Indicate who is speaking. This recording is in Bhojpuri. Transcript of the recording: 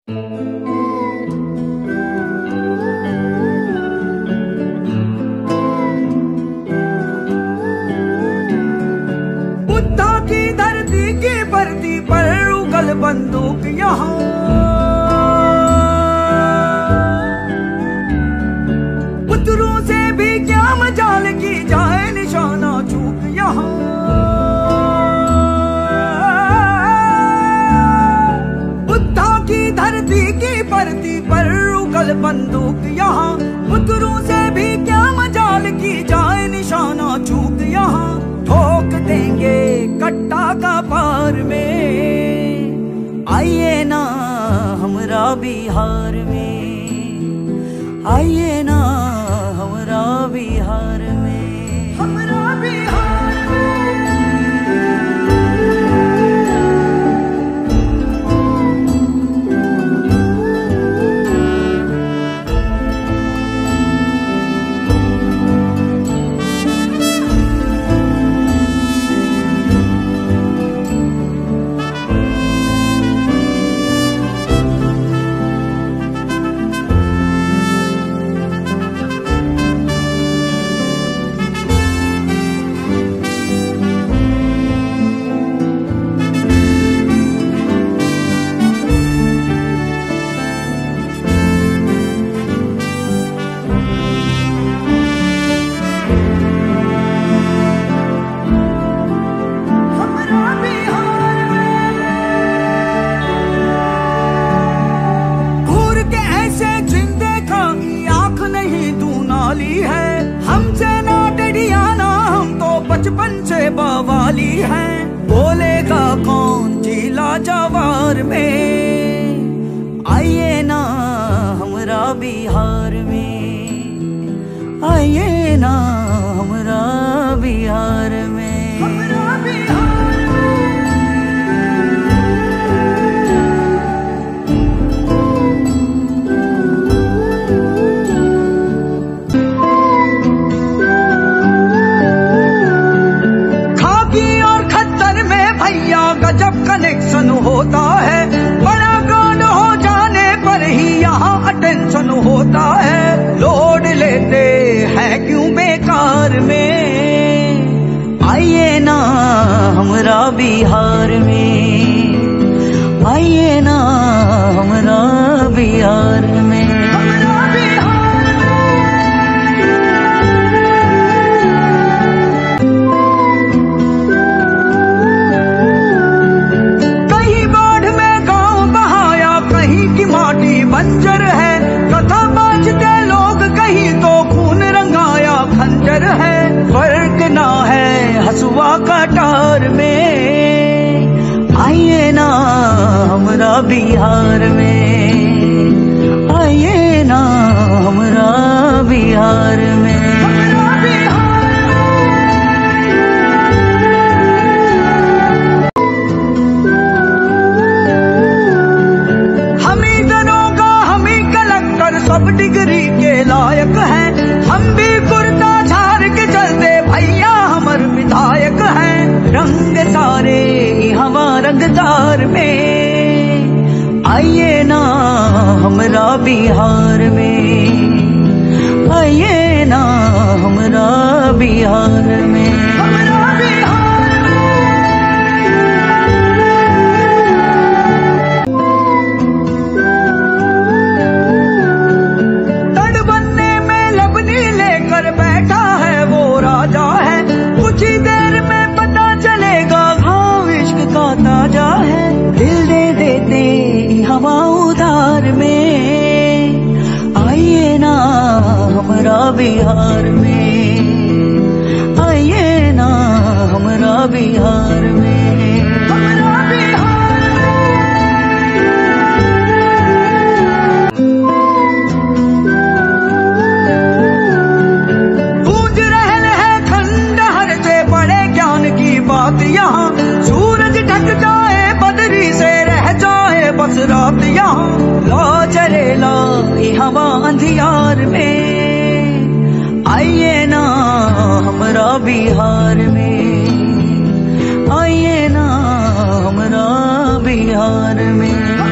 Speaker 1: बुद्धा की धरती की परती पर उगल बंदूक यहाँ पुत्रों से भी क्या मजाल की जाए निशाना चूक यहाँ बुद्धा की धरती की परती पर उगल बंदूक यहाँ पुत्रों से भी क्या मजाल की जाए निशाना चूक यहाँ ठोक देंगे कट्टा का पार में आइए ना हमरा बिहार में आइए ना हमरा बिहार में हमरा बिहार हमरा बिहार घूर के ऐसे जिंदे का आंख नहीं तू नाली है हमसे ना डरियाना हम तो बचपन से बवाली है बोलेगा कौन जिला जवार में आइए ना हमरा बिहार में आइए ना हमरा बिहार में हमरा बिहार खाकी और खद्दर में भैया गजब कनेक्शन होता है बड़ा गांड हो जाने पर ही यहाँ अटेंशन होता है लोड लेते हैं क्यों बेकार में आइए ना हमरा बिहार में आइए ना हमरा बिहार में हमरा बिहार कहीं बाढ़ में गांव बहाया कहीं की माटी बंजर है कथा बाजते लोग कहीं तो खून रंगाया खंजर है फर्क ना है हसुआ कटार में आइए ना हमरा बिहार में आइए ना हमरा बिहार में हमरा बिहार हम ही दरोगा हम ही कलक्टर सब डिग्री के लायक हैं हम भी कुर्ता झाड़ के चलते भैया हमर विधायक हैं रंग सारे हवा रंगदार में आइए ना हमरा बिहार में आइए ना हमरा बिहार में हमरा बिहार तड़ बनने में लबनी लेकर बैठा है वो राजा है कुछ ही देर में पता चलेगा हाँ इश्क का ताजा है दिल दे देते हवा उधार में आइए ना हमरा बिहार में आइए ना हमरा बिहार में हमरा बिहार गूंज रहल है खंडहर से बड़े ज्ञान की बात यहाँ सूरज ढक जाए बदरी से रह जाए बस रात यहाँ ला चले ला ये हवा अंधियार में आइए ना हमरा बिहार में आइए ना हमरा बिहार में